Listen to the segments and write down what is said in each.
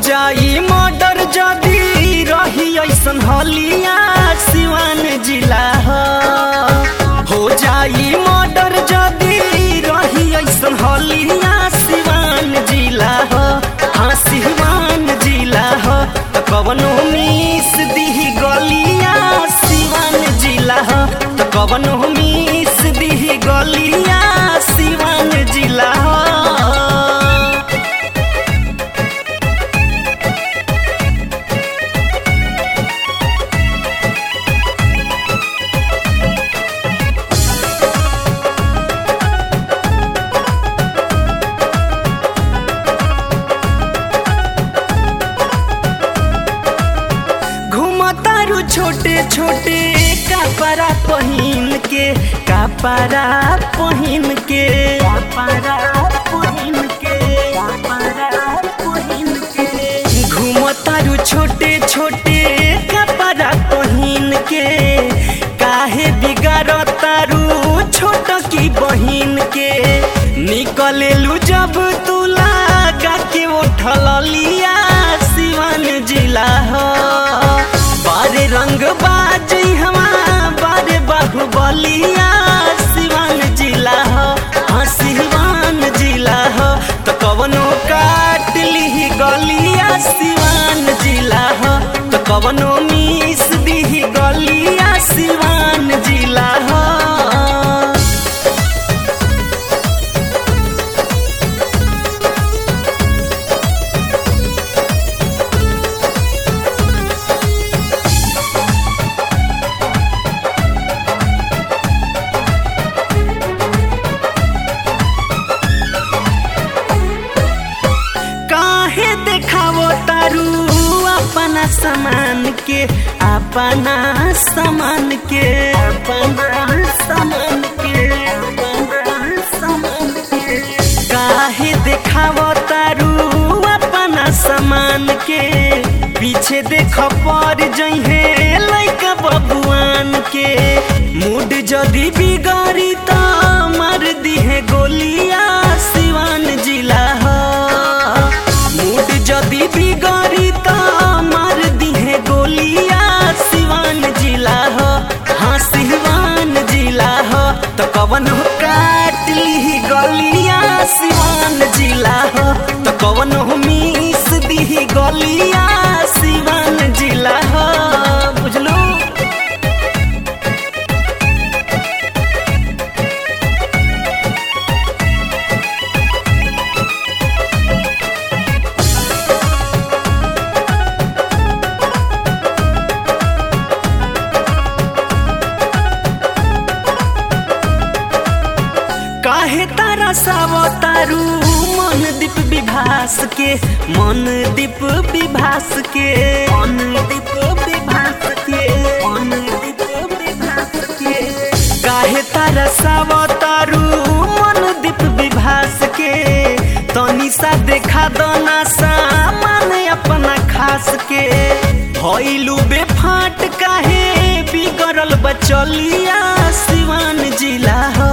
जाई मर्डर जदी रही ऐसन हलिया सिवान जिला ह हो जाई मर्डर जदी रही ऐसन हलिया सिवान जिला ह हाँ सिवान जिला ह त कवनो मिस दिही गलिया सिवान जिला ह त कवनो मिस दिही गलिया सिवान जिला ह घुमतारू छोटे छोटे कपड़ा पहिन के कपड़ा पहिन के कपड़ा पहिन के कपड़ा पहिन के घुमतारू छोटे छोटे कपड़ा पहिन के काहे बिगाड़तारू छोट की बहिन के निकलेलू जब तू लागा के उठल लिया सिवान जिला हो बारे रंग बाजी हमा बारे बाहुबलिया सिवान जिला हो हाँ सिवान जिला हो तो कवनो काट ली गलिया सिवान जिला हो तो कवनो मिस दी गलिया सिवान जिला हो काहे देखावो तारू अपना सामान के अपना सामान के अपना सामान के अपना सामान के काहे देखावो तारू अपना सामान के पीछे देख पर जइहे लइका बबुआन के मूड जदी बिगाड़ी त मार दिहे गोलिया सिवान जिला ह मूड जदी बिगाड़ी त मार दिहे गोलिया सिवान जिला ह हाँ सिवान जिला ह त कवन हो काट ली गलिया सिवान जिला ह त कवन हो मिस दी गलिया सिवान जिला ह बुझलू काहे तारा सावतारू मन दीप विभास के मन दीप विभास के मन दीप विभास के मन दीप विभास के काहे तारा सावतारू मन दीप विभास के तनी सा देखा दना सामान अपना खास के भइलू बेफाट काहे बिगड़ल बचलिया सिवान जिला हो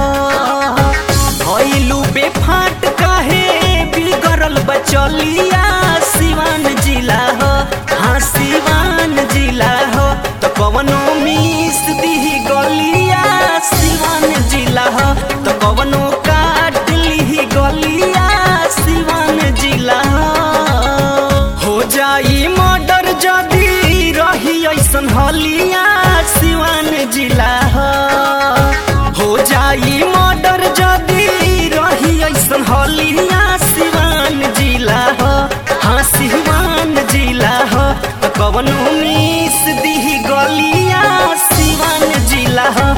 भइलू बेफाट काहे बिगड़ल बचलिया सिवान जिला हो हाँ सिवान जिला हो तो कवनो मिस दी गलिया सिवान जिला हो तो कवनो काट ली गलिया सिवान जिला हो हो जाई मर्डर जदी रही ऐसन हलिया सिवान जिला हो हो जाई मर्डर जदी रही ऐसन हलिया सिवान जिला हो हाँ सिवान जिला हो तो कवनो मिस दी गलिया सिवान जिला हो